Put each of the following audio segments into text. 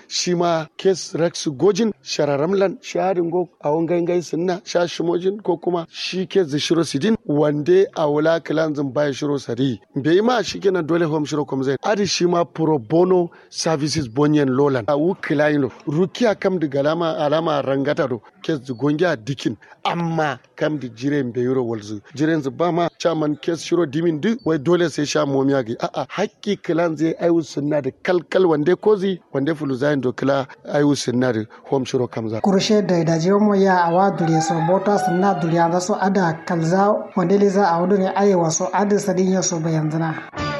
shi ma kes rex gojin shararamlan shaharin go a wangan gai sunna sha shimojin ko kuma shi kes da shiro sidin wande a wula kilanzin baya shiro sari bai ma shi kenan dole home shiro kom zai adi shi ma pro bono services bonyen lolan a wukila ino rukiya kam da galama alama rangata do kes da gongiya dikin amma kam da jiren bai yuro walzu jiren zu ba ma chaman kes shiro dimin duk wai dole sai sha momiya ga a'a hakki kilan zai ayu sunna da kalkal wande kozi wande fulu zayin do kila ayu sunna da home shiro kamza kurushe da da jiyo mo ya awa dure so bota sunna dure da so ada kalza wande liza a wudu ne ayewa so ada sadin ya so bayan zina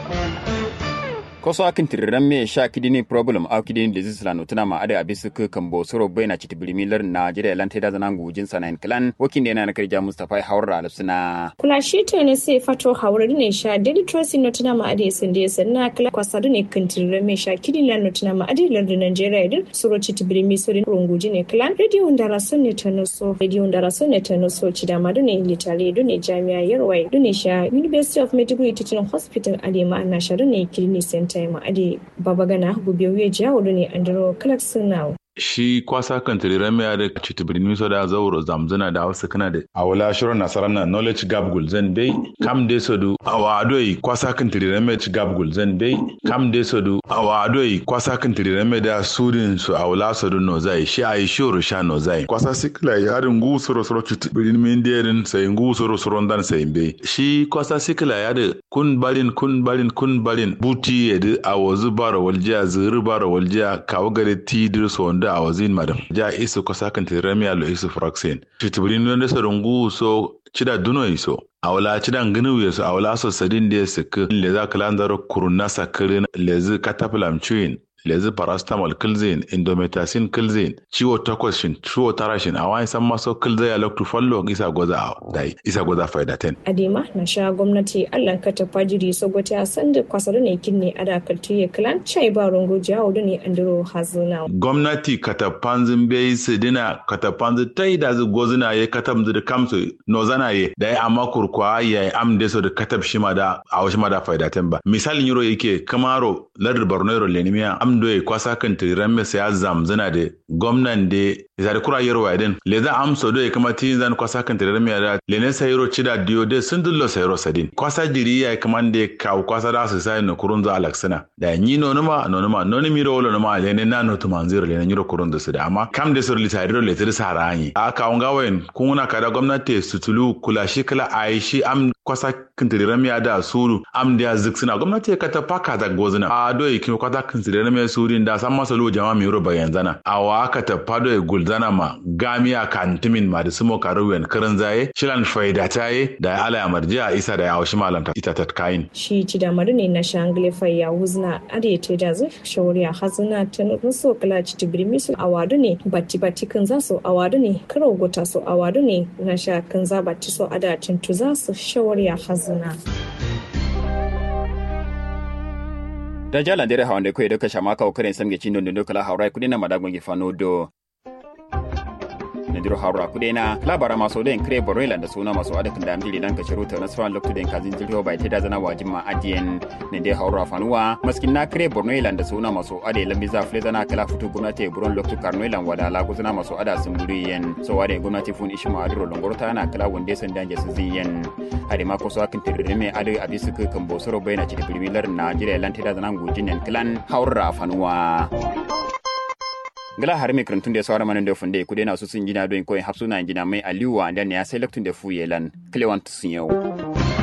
koso akin tiriran me sha kidini problem au kidini disease la notuna ma ada abisu ke kambo soro bena chiti bilimilar na jire lan teda zanan gujin sanan klan wakin da na karja mustafa haura alsuna kula shi ta ne sai fato haura ne sha daily tracing notuna ma ada sun da sanna kala kwasadu ne kan tiriran me sha kidini la notuna ma ada lar da Nigeria din soro chiti bilimi soro runguji ne klan radio ndara sun ne ta noso radio ndara sun ne ta noso chida ma ne litare do ne jami'a yarwai do ne sha University of Medical Teaching Hospital Alema na sharu ne kidney center ma ade babagana gubewu ya jawo ne andro clarkson now shi kwasa kan tiriran mai da citibirin miso da zauro zamzana da hausa kana da a wala shirin nasarar na knowledge gap gul zan dai kam dai sodu a wa adoi kwasa kan tiriran mai ci gap gul zan dai kam dai sodu a wa adoi kwasa kan tiriran mai da sudin su a wala sodu no zai shi a yi shoro sha no zai kwasa sikila ya da ngu soro soro citibirin min derin sai ngu soro soro dan sai bai shi kwasa sikila ya da kun barin kun barin kun barin buti ya da a wazu bara waljiya zuru bara waljiya kawo gare tidir so da a wazin madam ja isu ko sakan tiramiya lo isu fraxin titibrin non so rungu so cida duno iso awla cida nginu yeso awla so sadin de sik le za kalandar kuruna sakirin lezi kataplam chuin lezi paracetamol kilzin indomethacin kilzin ciwo takwas shin ciwo tara shin a wani san maso kilzai a loktu fallo isa goza a dai isa goza faida ten. adema na sha gwamnati allan ka ta fajiri sogote a sanda kwasar ne kinne a dakar tuye kilan chai ba rungo jawo da ne andro hazuna. gwamnati katapanzin bai su dina katapanzin ta yi da zu gozina ya katam da kamsu nozana ya da ya amma kurkwa ya yi am da so da katab shi ma da a wasu ma da faida ten ba misalin yaro yake kamaro lardar borno yaro lenimiya am do e kwasa kan tiran me ya zamzana de gwamnan de zari kura yero waden le za amso do e kama tin zan kwasa kan tiran me da le ne sa yero chida dio de sun dullo sa yero sadin kwasa diri ya kama de ka kwasa da su sai no kurun za alaksana da ni no numa no numa no ni miro wolo numa le ne na no to manziro le ne nyiro kurun da su da amma kam de sur litari le tir sa ranyi a ka unga wen kuna kada gwamnati su tulu kula shi kala aishi am kwasa kan tiran me da suru am da ziksina gwamnati ka ta paka da gozina a do e kin kwasa kan tiran me surin da san masa lo jama mi roba yanzana awa aka ta fado e gulzana ma gamiya kantimin ma da sumo karuwen kirin zaye shilan faida taye da ala ya marjiya isa da ya haushi malam ita ta kayin shi ci da ne na shangle fai ya huzna ade te da zai shawari a hazuna ta nufin so kala ci tibirmi su awadu ne batti batti kan za su awadu ne karo gota su awadu ne na sha kan za batti so ada cintu za su shawari a hazuna. da jalan dere hawan da koy da kasha maka okare samge cindo ndo kala hawrai kudi na madagon ge fano do na diro hawra kudi na labara maso den kre boroilan da suna maso adakin da amjiri dan kashiru ta nasfan lokto den kazin jirho bai ta da zana wajin ma adiyen ne dai hawra fanuwa maskin na kre boroilan da suna maso ade lambi za fle zana kala futu gwamnati buron lokto karnoilan wada la guzana maso ada sun guri yen so wade gwamnati fun ishma adiro longorta na kala wande san danje su ziyen ade ma ko so akin tirire me ade abisu kan bosoro bai na cikin bilmilar najeriya lan ta da zana gujin klan hawra fanuwa ngala har mai karantun da ya saurara manan da funde ku dai na su sun gina don koyin hafsuna gina mai aliwa da ne ya sai laktun da fuyelan klewan sun yau